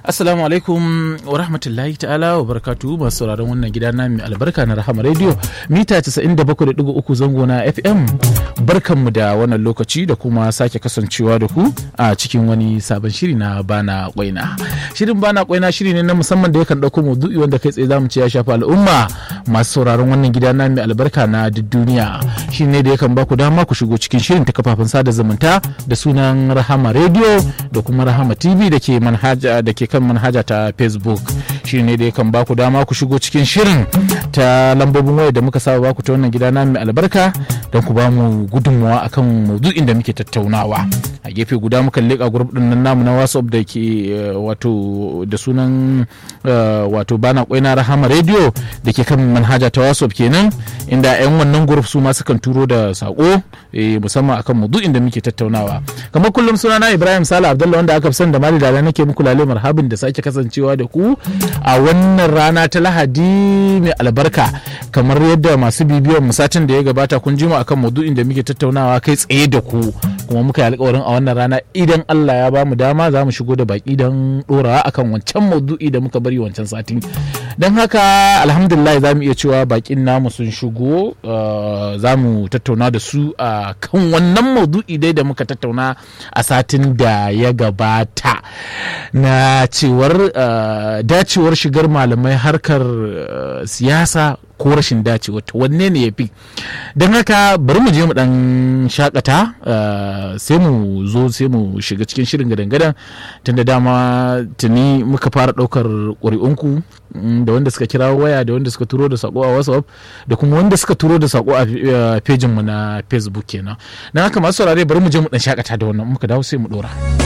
Assalamu alaikum wa rahmatullahi ta'ala wa barakatu masu sauraron wannan gida na mai albarka na Rahama Radio mita 97.3 zango na FM. Barkanmu da wannan lokaci da kuma sake kasancewa da ku a cikin wani sabon shiri na bana kwaina. Shirin bana kwaina shiri ne na musamman da yakan dauko maudu'i wanda kai tsaye zamu ce ya shafi al'umma masu sauraron wannan gida na mai albarka na duk duniya. Shi ne da yakan ba ku dama ku shigo cikin shirin ta kafafen sada zumunta da sunan Rahama Radio da kuma Rahama TV da ke manhaja da ke kan manhaja ta facebook shi ne da kan baku dama ku shigo cikin shirin ta lambobin waya da muka saba baku ta wannan gida na mai albarka don ku ba mu gudunmawa akan maudu'in da muke tattaunawa a gefe guda muka leƙa group din nan namu na whatsapp da ke wato da sunan wato bana kwaina rahama radio da ke kan manhaja ta whatsapp kenan inda 'yan wannan group su ma sukan turo da sako musamman akan maudu'in da muke tattaunawa kamar kullum sunana ibrahim sala abdullah wanda aka fi san da mali da nake muku lale marhabin da sake kasancewa da ku a wannan rana ta lahadi mai albarka kamar yadda masu bibiyan satin da ya gabata kun jima akan maudu'in da muke tattaunawa kai tsaye da ku kuma muka yi alkawarin a wannan rana idan Allah ya bamu dama za mu shigo da baki don dorawa akan wancan maudu'i da muka bari wancan satin don haka alhamdulillah za mu iya cewa bakin namu sun shigo za mu tattauna da su a kan wannan maudu'i dai da muka tattauna a satin da ya gabata na cewar dacewar shigar malamai harkar siyasa ko rashin dacewa ta wanne ne ya fi don haka bari mu je mu dan shakata sai mu zo sai mu shiga cikin shirin gadan-gadan tunda dama tuni muka fara daukar ƙuri'unku da wanda suka kira waya da wanda suka turo da sako a whatsapp da kuma wanda suka turo da sako a pejinmu na facebook kenan don haka masu saurare bari mu je mu dan shakata da wannan muka dawo sai mu dora.